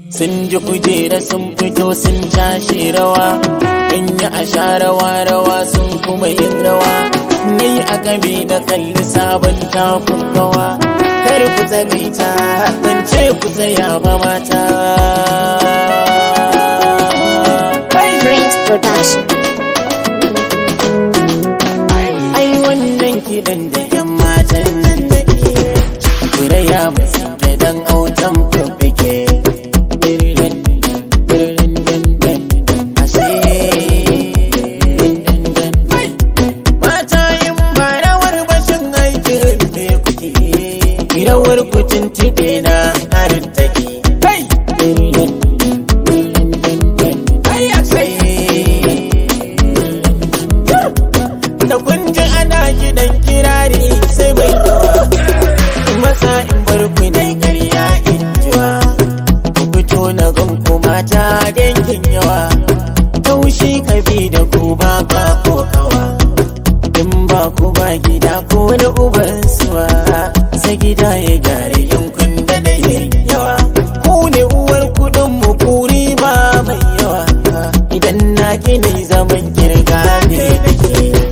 sun ji kujera sun fito sun cashe rawa in yi a sha rawa rawa sun kuma yin rawa ni a game da kalli sabon takun gawa kar ku tsagaita ban ce ku tsaya ba mata Prince Production. ai wannan kiɗan da yan matan nan da ke kure ya musu da dan autan fuffuke mata yin ba rawar bashin aikin me kuke rawar kucin tibe na harin take kai da kun ji ana gidan kirari sai mai yawa masa in bar ku dai ƙarya in jiwa ku fito na gan ku mata dangin yawa taushi ka bi da ku ba ka ko kawa in ba ku ba gida ko wani uban suwa sai gida ya gyara yankun da da yawa ku ne uwar kudin mu kuri ba mai yawa idan na gina zaman kirga ne da ke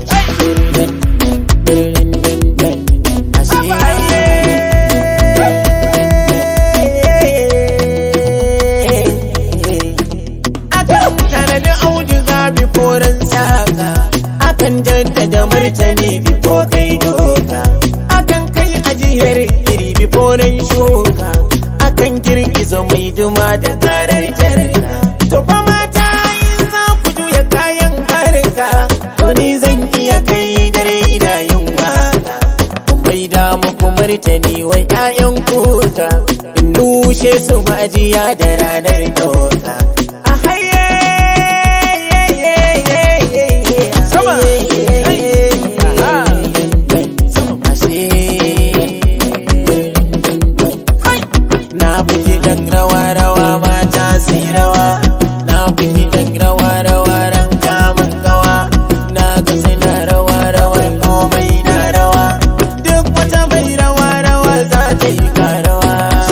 Akan tanadi auduga biforan saka Akan jaddada martani bifo kai doka Akan kai ajiyar iri biforan shuka Akan girgiza mai duma da karar jarka To fa mata in za ku juya kayan harka To ni zan iya kai dare ina yin waka bai da muku martani wai ƴaƴan kuka in nushe su majiya da ranar doka a haye sama na buki dan rawa rawa mata sai rawa na buki dan rawa rawa ran kamun gawa na ga suna rawa rawa komai na rawa duk wata mai rawa rawa za ta yi karawa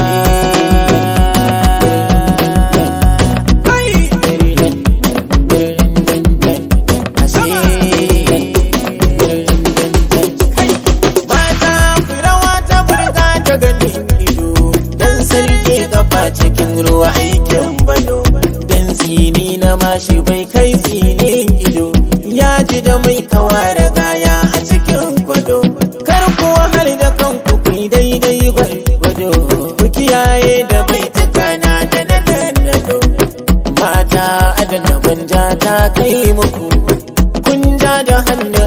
mata ku rawa ta burga ta ganin ido dan sarki kafa cikin ruwa aikin bado dan tsini na mashi bai kai tsinin ido ya ji da mai kawa da gaya a cikin gwado kar ku har da kanku ku yi daidai gwado ku kiyaye da bai tukana da na nado mata adana manja ta kai muku kun ja da hannu